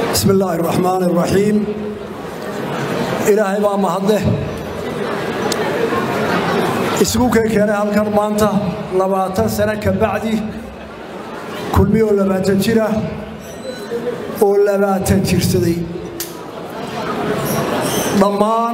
bismi illaahi araxmaan araxiim ilaahay baa mahadleh isugu kee keenay halkan maanta labaatan sano ka bacdi kulmi oo labaatan jira oo labaatan jirsaday dhammaan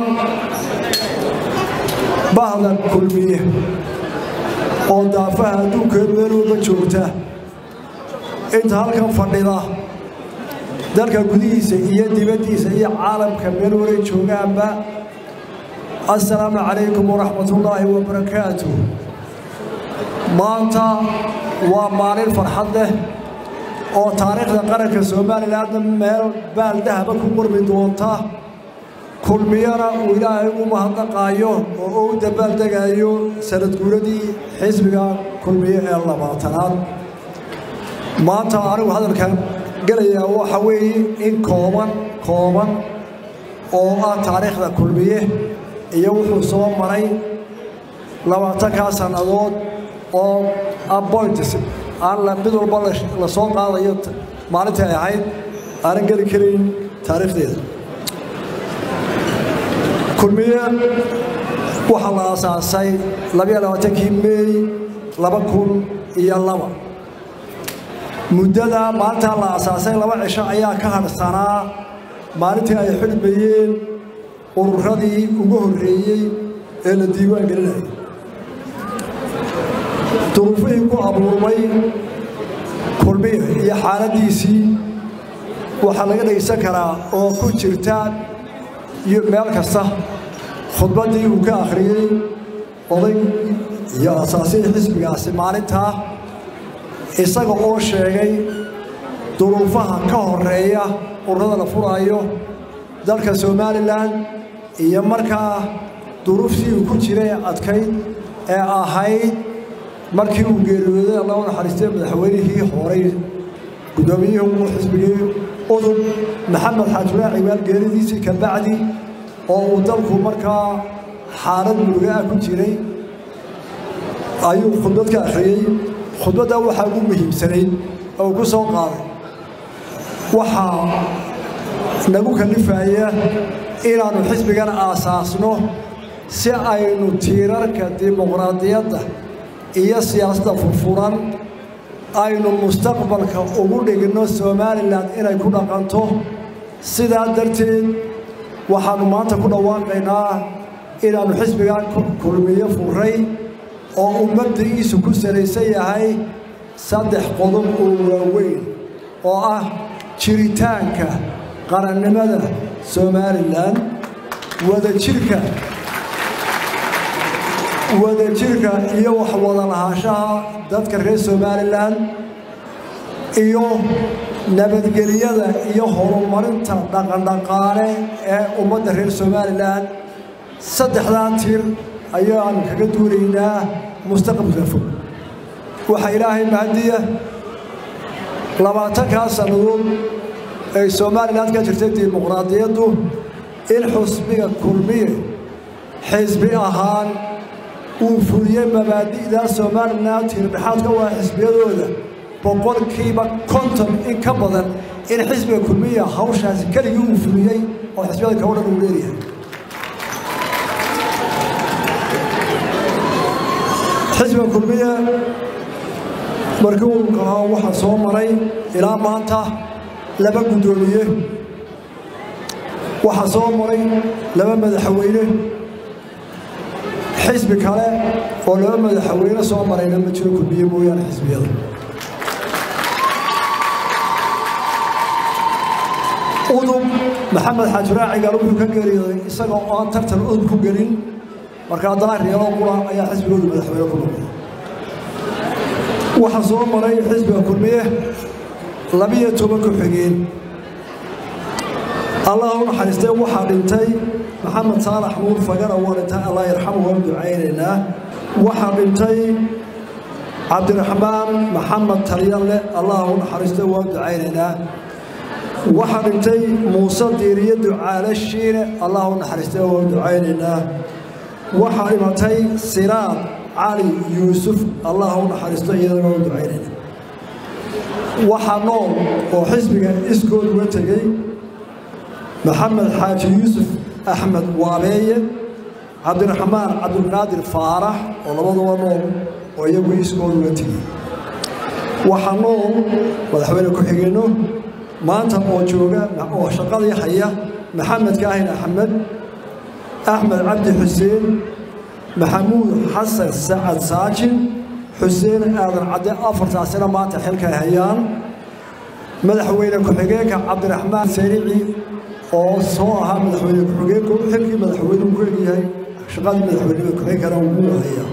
bahda kulmiye oo daafaha adduunkeed meel walba joogta inta halkan fadhida dalka gudihiisa iyo dibaddiisa iyo caalamka meel walay joogaanba assalaamu calaykum waraxmatullaahi wabarakaatu maanta waa maalin farxad leh oo taariikhda qaranka somalilanna meel baaldahaba ku qurmi doonta kulmiyana uu ilaahay u mahadnaqaayo oo u dabaaldegayo sanadguuradii xisbiga kulmiye ee labaatanaad maanta anigu hadalkan gelayaa waxa weeye in kooban kooban oo ah taariikhda kulmiye iyo wuxuu soo maray labaatankaa sannadood oo appoints aan mid walba la soo qaadayo maalintii ay ahayd aanan geli karayn taariikhdeeda kulmiye waxaa la aasaasay labayo labaatankii meey laba kun iyo laba muddada maalintaa la aasaasay laba cisho ayaa ka hadhsanaa maalintii ay xidhmayeen ururadii ugu horreeyey ee la diiwaan gelinayay duruufihii ku abuurmay kulmiye iyo xaaladdiisii waxaa laga dhegaysan karaa oo ku jirta meel kasta khudbaddii uu ka akhriyey oday iyo asaasihii xisbigaasi maalintaa isaga oo sheegay duruufaha ka horeeya ururada la furaayo dalka somalilan iyo markaa duruuftii uu ku jiray adkayd ee ahayd markii uu geeriyooday alla u naxariistay madaxweynihii horay guddoomiyihii xisbigii udub maxamed xaajulaa cibaal geeridiisii ka bacdi oo uu dalku markaa xaalad murugaa ku jiray ayuu khudbad ka akhriyey khudbaddaa waxaa ugu muhiimsanayd oo ku soo qaaday waxaa nagu kallifaya inaannu xisbigan aasaasno si aynu tiirarka dimuqraadiyadda iyo siyaasadda furfuran aynu mustaqbalka ugu dhigno somalilan inay ku dhaqanto sidaa darteed waxaannu maanta ku dhawaaqaynaa inaannu xisbigan kulmiyo furay oo uu mabda'iisu ku salaysan yahay saddex qodob oo waaweyn oo ah jiritaanka qarannimada somalilan wadajirka wadajirka iyo waxwada lahaanshaha dadka reer somalilan iyo nabadgelyada iyo horumarinta dhaqandhaqaale ee ummadda reer somalilan saddexdaa tir ayaanu kaga duulaynaa mustaqbalka fog waxaa ilaahay mahadiya labaatankaa sannadood ay somalilan ka jirtay dimuqraadiyaddu in xusbiga kulmiye xisbi ahaan uu fuliyey mabaadi'daa somalilan tiirdhexaadka waa xisbiyadooda boqolkiiba konton in ka badan in xisbiga kulmiya hawshaasi keligii uu fuliyey oo xisbiyada kao dhan uu leeyahay xisbiga kulmiye markii uu kahaa waxaa soo maray ilaa maanta laba guddoomiye waxaa soo maray laba madaxweyne xisbi kale oo laba madaxweyne soo marayna ma jiro kulmiye mooyaane xisbiyada udub maxamed xaajiraacigal wuxuu ka geeriyooday isagoo aan tartan udub ku gelin marka haddana reelo qura ayaa xisbigoodu madaxweyne ku noqday waxaa soo maray xisbiga kulmiye labiyo toban ku-xigeen allah u naxariistay waxaa dhintay maxamed saalax nuur fagara waa dhintay allah yarxamu waan ducaynaynaa waxaa dhintay cabdiraxmaan maxamed talyanle allah u naxariistay waan ducaynaynaa waxaa dhintay muuse diiriye ducaale shiine allah u naxariistay waan ducaynaynaa waxaa dhimatay siraad cali yuusuf allah u naxariisto iyadana waan ducaynayna waxaa nool oo xisbiga iskood uga tegey maxamed xaaji yuusuf axmed waabeeye cabdiraxmaan cabdulqaadir faarax oo labaduba nool oo iyagu iskood uga tegey waxaa nool madaxweyne ku-xigeenno maanta oo jooga oo shaqadii haya maxamed kaahin axmed axmed cabdi xuseen maxamuud xasan sacad saajin xuseen aadan cadde afartaasina maanta xilkay hayaan madaxweyne ku-xigeenka cabdiraxmaan sarici oo soo ahaa madaxweyne ku-xigeenku xilkii madaxweynuhu ku egyahay shaqadii madaxweyneba ku-xigeenkana wuu hayaa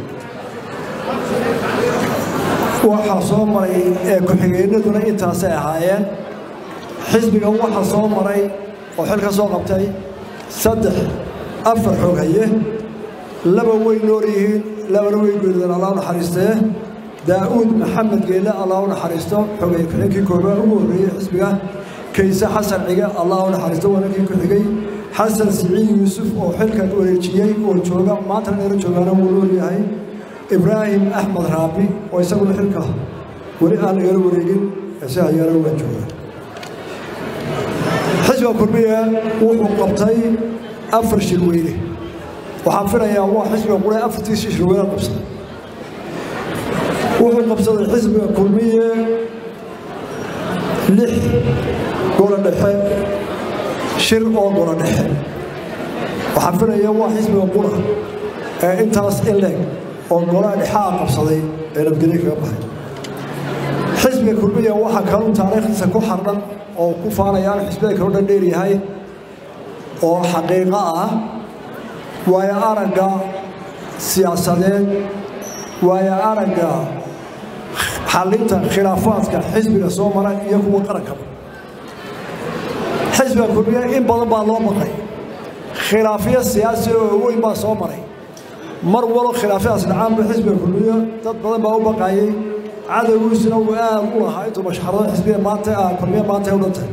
waxaa soo maray ee ku-xigeenaduna intaasay ahaayeen xisbiga waxaa soo maray oo xil ka soo qabtay saddex afar xoog haye laba way nool yihiin labana way geerideen allah u naxariistee daa'uud maxamed geelle allah u naxariisto xogay ku-xigkii koobaad ugu horreeyey xisbiga kayse xasan cige allah u naxariisto wanankii ku xigay xasan siciid yuusuf oo xilkan wareejiyey oo jooga maantana neero joogaana wuu nool yahay ibraahim axmed raabi oo isaguna xilka weli aan nagala wareegin si hayaana waa jooga xisbiga kulmiya wuxuu qabtay afar shirweyne waxaan filayaa waa xisbiga qura afartiisii shirweyne qabsaday wuxuu qabsaday xisbiga kulmiye lix golo dhexe shir oo golo dhexe waxaan filayaa waa xisbiga qura ee intaas in leeg oo golaha dhexaa qabsaday ee nabadgelyo kaga baxay xisbiga kulmiya waxaa kaluu taariikhdiisa ku xardhan oo ku faanayaan xisbiyada kaloo dhan dheer yahay oo xaqiiqo ah waayo aragga siyaasadeed waayo aragga xallinta khilaafaadka xisbiga soo mara iyo kuwa qarankaba xisbiga kulmiya in badan baa loo baqay khilaafyo siyaasi oo weyn baa soo maray mar walo khilaafyadaas dhacaanba xisbiga kulmiya dad badan baa u baqayey cadowgiisuna uu aad u lahaa intuu mashxarado xisbiga maanta kulmiya maanta ay u dhantay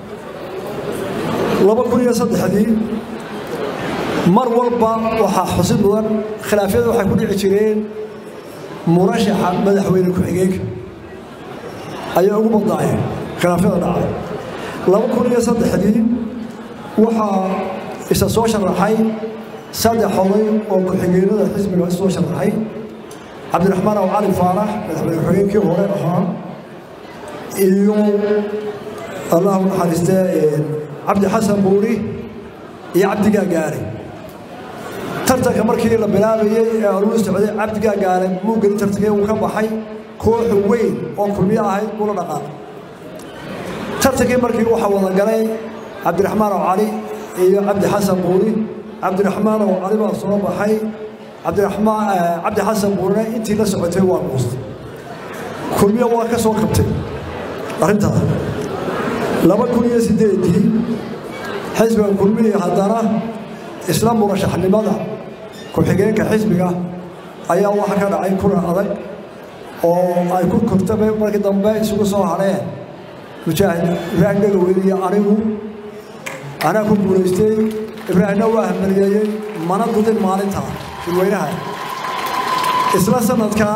laba kun iyo saddexdii mar walba waxaa xusid mudan khilaafyada waxay ku dhici jireen murashaxa madaxweyne ku-xigeenka ayaa ugu badnaayeen khilaafyada dhacay laba kun iyo saddexdii waxaa isa soo sharaxay saddex oday oo ku-xigeenada xisbiga soo sharaxay cabdiraxmaan aw cali faarax madaxweyne ku-xigeenkii hore ahaa iyo allahu naxariistee cabdi xasan buuri iyo cabdigaa gaare tartanka markii la bilaabayey ee aluu socday cabdigaa gaare muu gelin tartankii uu ka baxay kooxu weyn oo kulmiyo ahayd kula dhaqaaq tartankii markii waxaa wada galay cabdiraxmaan aw cali iyo cabdi xasan buuri cabdiraxmaan aw cali baa soo baxay cabdiraxmaan cabdi xasan buurina intii la socotay waa guustay kulmiyo waa ka soo kabtay arrintaas laba kun iyo siddeedii xisbiga kulmiya haddana isla murashaxnimada ku-xigeenka xisbiga ayaa waxa ka dhacay kulan adag oo ay ku kortaba markii dambe isugu soo hadheen mujaahid ibraahim dhegaweyne iyo anigu anaa ku guulaystay ibraahimna waa hamaliyeeyey mana dudin maalintaa shirweynaha isla sanadkaa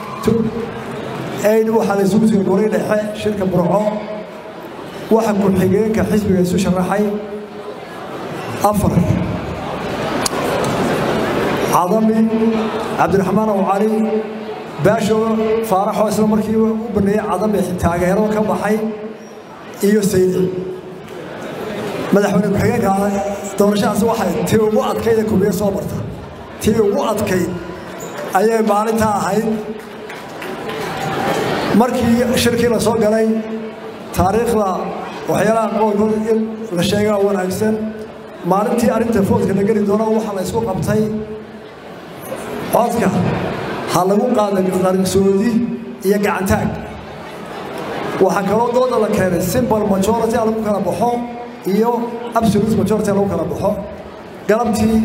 aid waxaa la isugu tegay goray dhexe shirka burco waxa ku-xigeenka xisbiga isu sharaxay afar cadami cabdiraxmaan aw cali baasho faaraxoo isla markii u baneeyey cadami taageero ka baxay iyo saydi madaxweyne ku-xigeenka doorashadaas waxay tii ugu adkayd ee kubiye soo marta tii ugu adkayd ayay maalintaa ahayd markii shirkii la soo galay taariikhda waxyaalaha qoolkood in la sheegaa wanaagsan maalintii arrinta foodka la geli doono waxaa la isku qabtay codka ha lagu qaada qarsoodi iyo gacantaag waxaa kaloo dooda la keenay simbal majority ha lagu kala baxo iyo absolute majority ha lagu kala baxo galabtii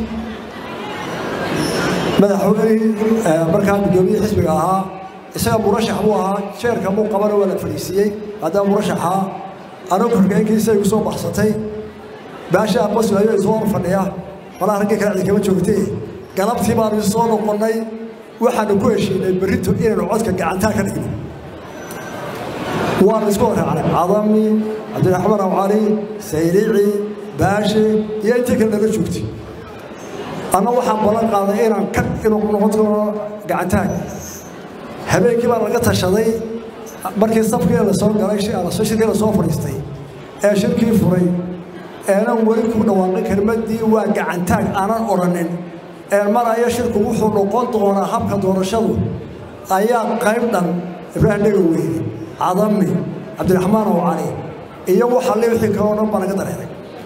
madaxweynihii markaa guddoomiyihii xisbiga ahaa isaga murashax buu ahaa jeerka muu qabana waa la fadhiisiiyey haddana murashaxa anuu korkeenkiisa igu soo baxsatay baashaa qoslayo isoo hor fadhiya malaa raggii kale cidi kama joogtee galabtii baanu soo noqonnay waxaanu ku heshiinay berrito inaynu codka gacantaa ka dhigno waa la isku horraacnay cadami cabdiraxmaan awcali sayrici baashe iyo intii kale naga joogtay anna waxaan ballan qaaday inaan ka inuu noqon doono gacantaag habeenkii baa laga tashaday markii safkii la soo galay shirkii la soo fadhiistay ee shirkii furay eenan weli ku dhawaaqin kelmaddii waa gacantaag aanan odhanin een maraya shirku wuxuu noqon doonaa habka doorashadu ayaa qayb dhan ibraahim dhega weyne cadami cabdiraxmaan oo cali iyo waxa le wixii kaloo dhan baa laga dareeray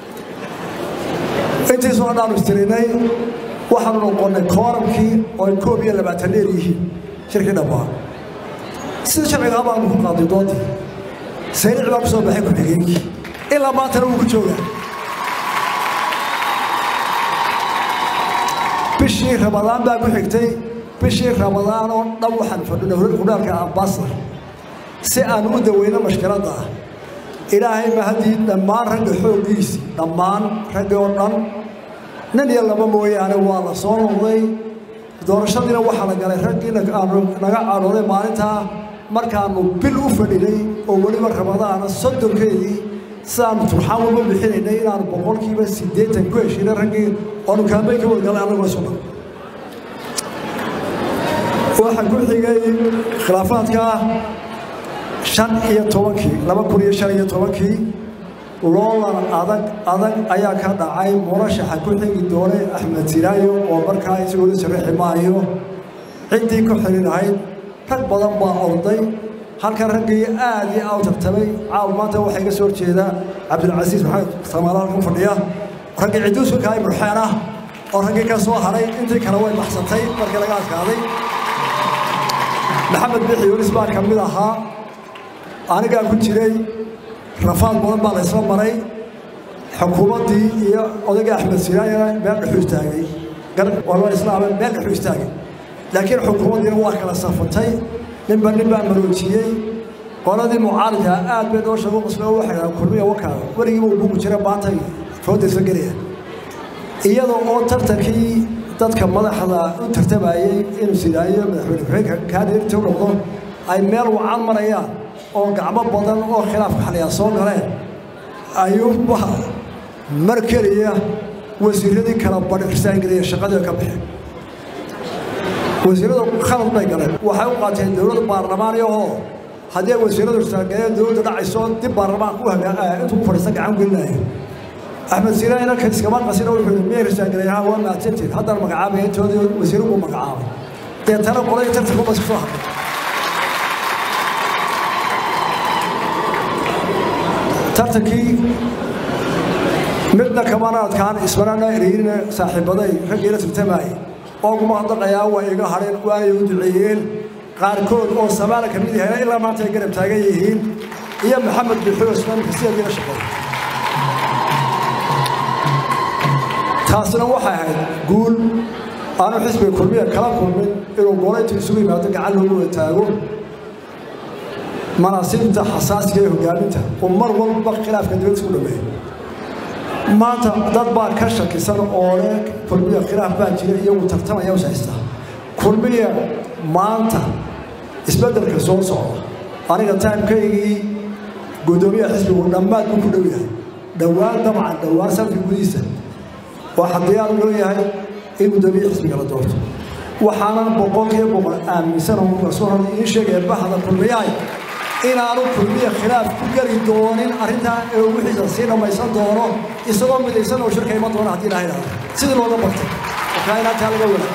intiisoo dhaanu istirinay waxaanu noqonnay kooramkii oo ay koob iyo labaatan dheer yihiin shirkii dhammaa sida sharcigaa baanu ku qaaday doontii sayric baa ku soo baxay ku-xigeenkii ilaa maantana wuu ku joogaa bishii ramadaan baa ku xigtay bishii ramadaan oo dhan waxaan fadhinay hudhaalka ambasadar si aan u daweyno mashkiladda ah ilaahay ma haddii dhammaan ragga xooggiisii dhammaan raggi oo dhan nin iyo laba mooyaane waa la soo noqday doorashadiina waxaa la galay raggii aanu naga cadhooday maalintaa markaannu bil u fadhinay oo weliba ramadaana soddonkeedii sidaanu turxaan walba bixinaynay inaanu boqolkiiba siddeetan ku heshiinay raggii oonu kaambeyn ka wadgalay annagoo isu dhan waxaa ku xigay khilaafaadka shan iyo tobankii laba kun iyo shan iyo tobankii loolan adag adag ayaa ka dhacay murashaxa ku xigi doonay axmed siraayo oo markaa isagoo la saraxi maayo ciddii ku xili lahayd rag badan baa orday halkan raggii aad iyo aad u tartamay caaw maanta waxaa iga soo horjeeda cabdilcasiis maxamed samaala halkan fadhiya raggii ciduusu kahay murxeen ah oo raggii ka soo haray intii kale way baxsatay markii laga adkaaday maxamed bixi yunis baa ka mid ahaa anigaa ku jiray rafaad badan baa la ysla maray xukuumaddii iyo odayga axmed siraayana meel dhexu istaagay walba islaame meel dhexu istaagay laakiin xukuumaddiina waa kala safatay ninba nin baa maroojiyey qoladii mucaaridka aad bay noo sheego qusme waxay dhahaan kulmiya wakaada weligiiba uu bugu jira baantay foodaysa gelaya iyadoo oo tartankii dadka madaxda u tartamayey inuu sidaayo madaxweyne ku-xigeenka kaadinta u noqdo ay meel wacan marayaan oo gacmo badan oo khilaafka xaliyaa soo galeen ayuuba mar keliya wasiiradii kala badhirsaankeliya shaqadii ka baxeen wasiiradu khalad bay galeen waxay u qaateen dowladda baarlamaaniya oo haddii ay wasiiradu istaageen dowladda dhacayso dib baarlamaanka u hagaa intuu ku fadhiista gacan gelinaya axmed siina inanka iskama qasina wuxuu yidhi miyay risaangaleyaha waa mahadsantiin haddana magacaabaya intoodii wasiiru buu magacaabay deetana qolay tartankuba isku soo hadlay tartankii midna kamana adkaan ismanana eriirina saaxiibaday raggii la tartamayay oo kuma hadaqayaa way iga hadheen waanay u duceeyeen qaarkood oo samaala ka mid yahay ilaa maanta ay garab taagan yihiin iyo maxamed bixi osman sideedii la shaqeey taasina waxay ahayd guul aanu xisbiga kulmiya kala kulmin inuu goolaytu isugu yimaado gacan loogu wada taago manaasibta xasaasiga ee hogaaminta oo mar walba khilaafka dibadda isku dhameeya maanta dad baa ka shakisan oo leh kulmiya khilaaf baa jira iyagu tartamaya us haysta kulmiya maanta isbeddelka soo socda aniga taimkaygii guddoomiyaha xisbigu dhammaad buu ku dhow yahay dhowaan dabcan dhowaan sanadka gudihiisa waxaa diyaar loo yahay in guddoomiye xisbiga la doorto waxaanan boqolkiiba boqol aaminsan oo rasuul hore iin sheegaya bahda kulmiyahay inaanu kulmiya khilaaf ku geli doonin arrintaa ee wixiisa sii dhammaysan doono isagoo midaysan oo shirka iman doona haddii ilahay dhahdo sidii looga bartay markaa inaataa laga wada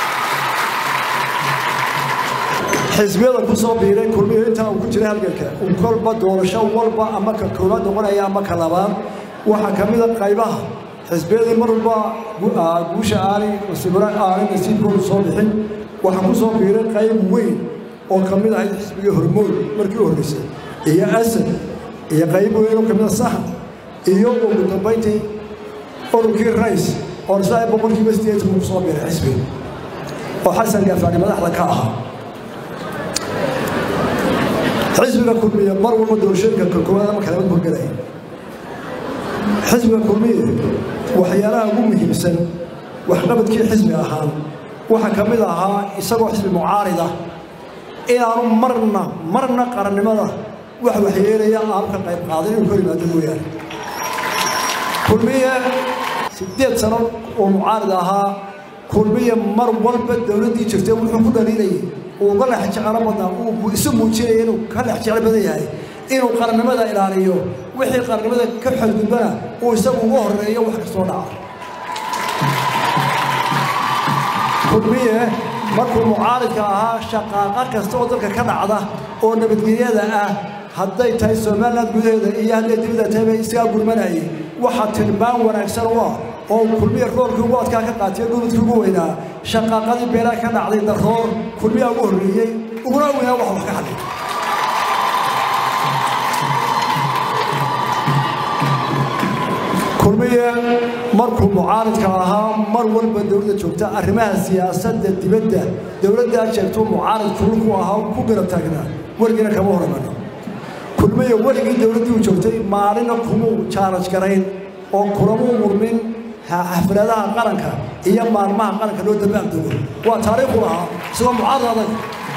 xisbiyada ku soo biiray kulmiya intaa uu ku jiray halganka uu kolba doorasho walba ama ka koobaad noqonaya ama ka labaad waxaa ka mid a qaybaha xisbiyadii mar walba guusha aanay sibra aanay nasiibkoodu soo bixin waxaa ku soo biiray qayb weyn oo ka mid ahayd xisbigii hormood markii u horreysay iyo asad iyo qayb weyn oo ka mid a sahan iyo ugu dambayntii ururkii rays oo isla boqolkiiba sideetan ku soo biiray xisbiga oo xasan gaafaani madaxda ka ahaa xisbiga kulmiya mar walba doorashooyinka kakoowaad ama kalabad horgelaya xisbiga kulmiya waxyaalaha ugu muhiimsan waxqabadkii xisbi ahaan waxaa ka mid ahaa isagoo xisbi mucaarida inaanu marna marna qarannimada wax waxyeelaya aanu ka qayb qaadan inuu ka yimaado mooyaane kulmiye siddeed sano oo mucaarid ahaa kulmiye mar walba dowladdii jirtay wuxuu ku dhaliilayay uu uga lex jeclo badnaa uu isu muujinaya inuu ka lex jeclo badan yahay inuu qarannimada ilaaliyo wixii qarannimada ka xadgudbana uu isagu uga horreeyo wax kastoo dhaca kulmiye markuu mucaaridka ahaa shaqaaqa kasta oo dalka ka dhacda oo nabadgelyada ah hadday tahay somaliland gudaheeda iyo hadday dibadda tahayba isagaa gurmanayay waxaa tilmaan wanaagsan u ah oo kulmiye roolkii ugu adkaa ka qaatiyo dhuludkii ugu weynaa shaqaaqadii beelaha ka dhacday daroor kulmiyaa ugu horreeyey uguna weynaa wax wax ka hadlay kulmiye markuu mucaaridka ahaa mar walba dowladda joogta arrimaha siyaasadda dibadda dowladdaa jeegtuu mucaarid kulku ahaa ku garab taagnaa weligiina kama horamano kulmiye weligii dowladdii u joogtay maalina kumuu jaaraj garayn oo kulamuu murmin xafladaha qaranka iyo maalmaha qaranka loo dambaaldego waa taariikhu lahaa isagoo mucaarid adag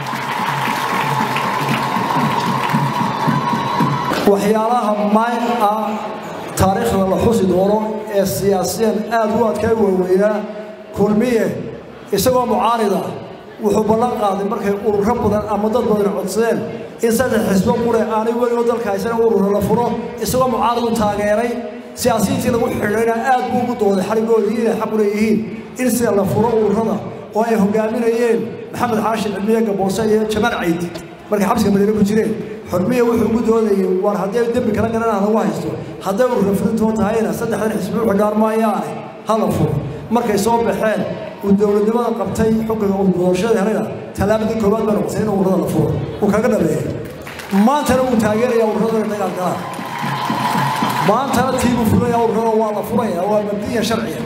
waxyaalaha maay ah taariikhda la xusi doono ee siyaasiyan aad u adkaa waaweynaa kulmiye isagoo mucaarida wuxuu ballan qaaday markay ururo badan ama dad badan codsadeen in saddex xisbo qure aanay weligoo dalka haysana ururo la furo isagoo mucaarid u taageeray siyaasiyiintii lagu xidhayna aad buu ugu dooday xarigoodii inay xaq u leeyihiin in sida la furo ururada oo ay hogaaminayeen maxamed xaashin cilmiye gaboose iyo jamaal caydi markay xabsiga madiine ku jireen xurmiya wuxuu ugu doodayay war hadday dembi kala galan lagu haysto hadday urura fulintoo tahayna saddexdan xisbi u xidhaan maayaane hala furo markay soo baxeen uu dowladnimada qabtay xukunka uu doorashada helayna tallaabadii koowaad baa noqotay in ururada la furo uu kaga dhameeyey maantana uu taageeraya ururada inay dagaal galaan maantana tiibuu fulaya ururada waa la furaya waa mabdiya sharciya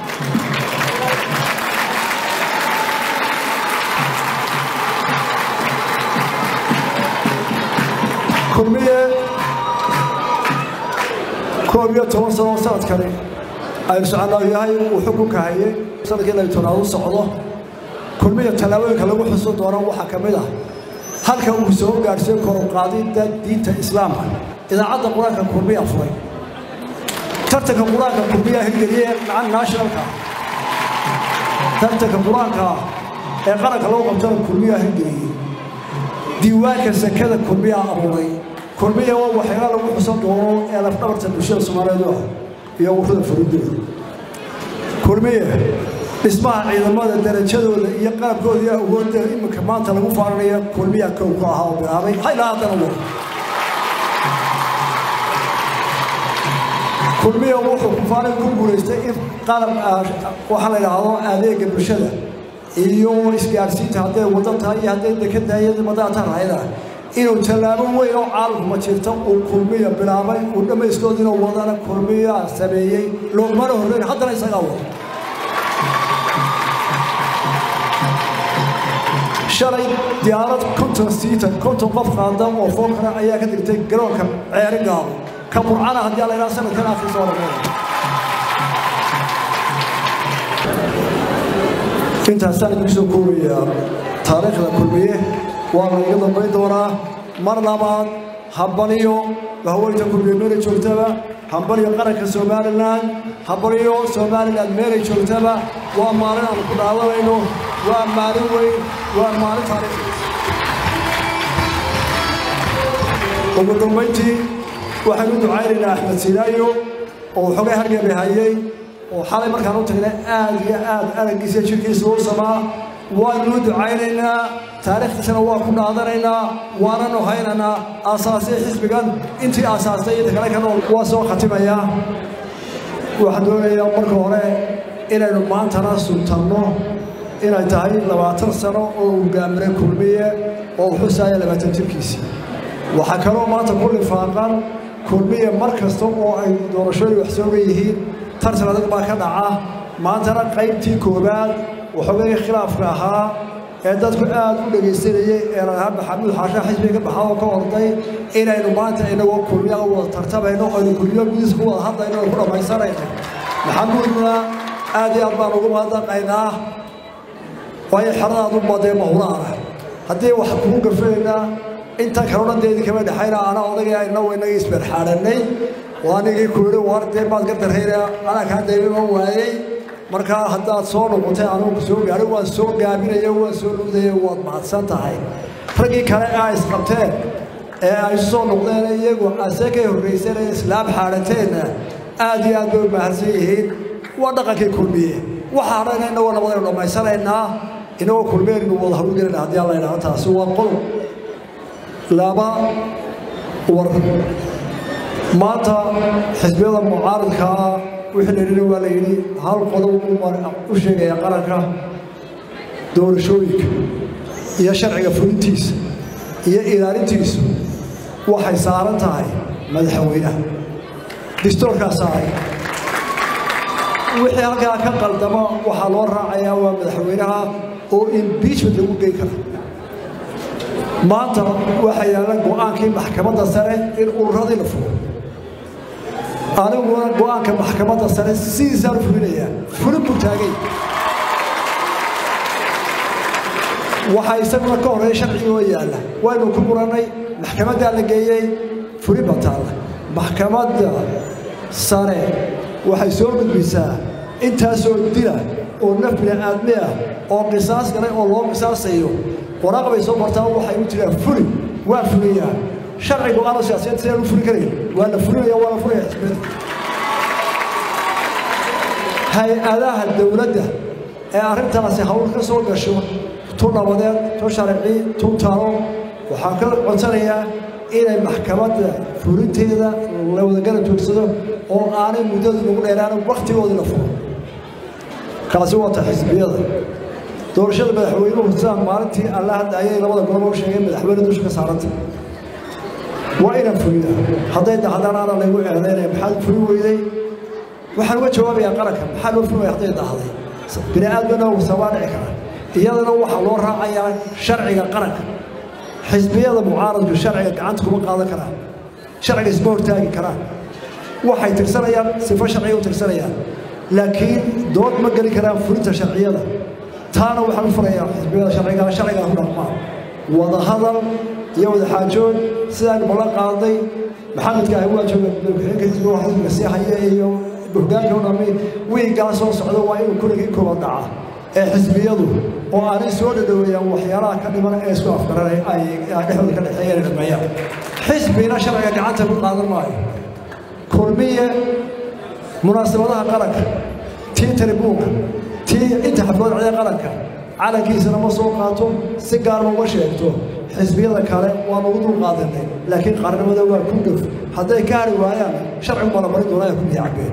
kulmiye koob iyo toban sano sanadkani aynu soconaa yahay uu xukunka hayay sanadkii inay tonaad u socdo kulmiya tallaabooyinka lagu xuso doono waxaa ka mid ah halka uu soo gaadhsiin karo qaadidda diinta islaamka idaacadda qur-aanka kulmiya furay tartanka qur-aanka kulmiya hirgeliye macan nationalka tartanka qur-aanka ee qaranka lagu qabtana kulmiya hirgeliyey diiwaanka sakada kulmiya abuuray kulmiya waa waxyaala lagu xusan doono ee lafdhabarta bulshada soomaaliyeed ah iyo ururada faridooda kulmiye dhismaha ciidamada darajadooda iyo qalabkooda iyo awoodda iminka maanta lagu faarinaya kulmiya kow ku ahaa oo bilaabay haylaa haddana wado kulmiya wuxuu kufaarin ku guulaystay in qalab waxaa la yidhaahdo adeega bulshada iyo isgaarsiinta hadday wado tahay iyo hadday dekan tahay iyo madaata rahayda inuu tallaabo weyn oo caalamkuma jirta uu kulmiya bilaabay uu dhammayskoodiina wadana kulmiya sameeyey loogmana horreyn haddana isagaa wado shalay diyaarad konton siita konton qof qaada oo fookana ayaa ka dirtay garoonka ceeri gaabo ka burcana haddii la yidhaha sanadkan afkii soo dhameeya intaasaan idinku soo koobayaa taariikhda kulmiye waa la iga dambayn doonaa mar labaad hambaliyo haweynta kulmiye meelay joogtaba hambaliyo qaranka somalilan hambaliyo somalilan meelay joogtaba waa maalin aan ku dhaadanayno waa maalin weyn waa maalin taariikh ugu dambayntii waxaan u ducaynaynaa axmed sinaayo oo xogay hargebe hayay oo xalay markaan u tagnay aad iyo aad araggiisa jirkiisa u samaa waannu ducaynaynaa taariikhdiisana waa ku dhaadanaynaa waananu haynaynaa aasaasay xisbigan intii aasaastay inta kale ka nool waa soo khatimayaa waxaan doonayaa marka hore inaynu maantana sultanno inay tahay labaatan sano oo hogaamire kulmiye oo u xusaaya labaatan jirkiisii waxaa kaloo maanta ku lifaaqan kulmiye mar kasta oo ay doorashooyin wax sooga yihiin tartan adag baa ka dhaca maantana qaybtii koowaad waxoogay khilaafka ahaa ee dadku aad u dhegaysanayey ee lalahaa maxamuud xaasha xisbiga ka baxaa oo ka orday inaynu maanta inagoo kulmiya u wada tartamayno aynu kulmiyo gudiska ku wada hadlayno oo ku dhammaysanayno maxamuudna aad iyo aad baan ugu mahadnaqaynaa waayo xeradaadu badee mahulaana haddii wax kugu gafaynaa inta kaloo dhan deedi kama dhexayna ana odagii ayna waynagii isberxaadhanay oo anigii ku yidhi war dee maad ka darrayna anaa kaa daymima waayey markaa haddaad soo noqotay anugu soo gaadhay waan soo gaabinaya waan soo dhugdaya waad mahadsan tahay raggii kale aa isqabteen ee ay soo noqdeen iyagu ase ka horrayseen ee islaam xaadhateenna aad iyo aad bay u mahadsan yihiin waa dhaqankii kulmiye waxaa hadhayna inagoo nabadaynu dhammaysanaynaa inagoo kulmeenaynu wada hawlgelayna haddii alla idhaahdo taasi waa qodob laba war maanta xisbiyada mucaaridkaa wixii la yidhi waa la yidhi hal qodob u sheegaya qaranka doorashooyinka iyo sharciga fulintiisa iyo ilaalintiisu waxay saaran tahay madaxweynaha distoorkaa saaray wixii halkaa ka qaldama waxaa loo raacayaa waa madaxweynaha oo imbiijment lagu gey kara maanta waxaa yaalla go'aankii maxkamadda sare in ururadii la fugo aniguna go'aanka maxkamadda sare sidiisaan u fulinayaa fulin buu taagay waxaa isaguna ka horreeya sharcigi oo yaalla waynu ku murannay maxkamaddaa la geeyey fulin baa taalla maxkamadda sare waxay soo gudbisaa intaasoo dila oo naf bini'aadmi ah oo qisaas galay oo loo qisaasayo waraaq bay soo martaa waxay u jiraan fuli waa fuliyaa sharcigu aanu siyaasiyiinta sidaan u fuli karayn waa la fulinaya waa la fulaya xisbiyada hay-adaha dowladda ee arrintaasi hawl ka soo gasho tu nabadeed tu sharci tu talo waxaan ka codsanayaa inay maxkamadda fulinteeda la wadagala joogsado oo aanay muddadu nagu dheeraan wakhtigoodii la fulo kaasi waa ta xisbiyada doorashada madaxweynuhu sidaa maalintii alla hadda ayay labada goloba u sheegeen madaxweyne dusha ka saaranta waa inaan fuliyaa hadday dahdaan ana laygu eedaynaya maxaad fuli weyday waxaan uga jawaabayaa qaranka maxaa loo fuli waya hadday dahday bini aadmina sabaa dhici kara iyadana waxaa loo raacayaa sharciga qaranka xisbiyada mucaaradku sharciga gacanta kuma qaadan karaan sharciga isma hortaagi karaan waxay tirsanayaan sifo sharciga u tirsanayaan laakiin dood ma geli karaan fulinta sharciyada taana waxaan u furayaa xisbiyada sharciga sharcigaa ku dhaqmaa wada hadal iyo wada xaajood sidaan ballan qaaday maxamedka ahi waa jooga madaxweyne xisbiga xisbiga sii haya iyo hoggaanka u dhami wiigaa soo socda waa inuu kuligii kooban dhaca ee xisbiyadu oo aanay soo dhadhoweeyaan waxyaalaha ka dhiman ee isku afgaranay ay dhexdooda ka dhexeeyeen dhameeyaan xisbina sharciga gacanta ku qaadan maayo kulmiye munaasabadaha qaranka tii taribuunka tii inta xaflad cida qaranka calankiisana ma soo qaato si gaarma uma sheegto xisbiyada kale waanu ugu dul qaadanay laakiin qaarnimada waa ku dhuf hadday ka hari waayaan sharcigu balamarin doonaa ku biyacbeen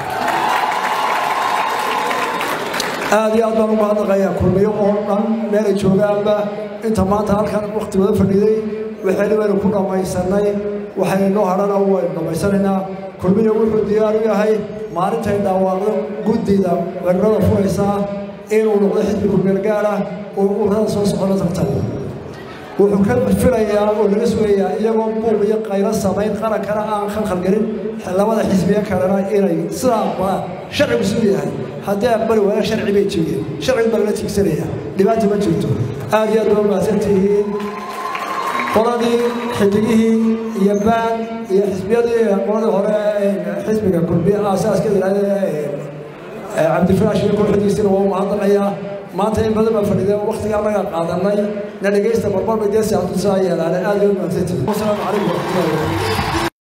aad iyo aad baan ugu hadlaqayaa kulmiyo oo dhan meelay joogaanba inta maanta halkan wakti wada fadhiiday waxaynu waynu ku dhammaysanay waxaynu noo hadhana waynu dhammaysanaynaa kulmiyo wuxuu diyaar u yahay maalintay dhawaaqdo guddida weerarada furaysaa inuu noqdo xisbi kulmeel gaar ah oo ururada soo socona tartago wuxuu ka filayaa oo laga sugayaa iyagoo buuq iyo qaylo samayn qarankana aan khalkhalgelin labada xisbiye kalena inay sidaa aqbalaan sharcigu siduu yahay haddii aqbali waayaan sharci bay jebiyeen sharcigu baa lala tiigsanaya dhibaata ma jirto aad iyo aad baa umahadsan tihiin qoladii xidigihii iyo baan iyo xisbiyadii qoladii hore xisbiga kulmiye aasaaskeda cabdifiraash iyo kooxdiisina waa umahadnaqayaa maanta in badan baa fadhideen waktigaa naga qaadanay na dhegaysta marmar bay dee siyaasadu saa yeelaan aad iyo umahadsantihiin wasalaamu calaykum waraxmatullahi wabarakatu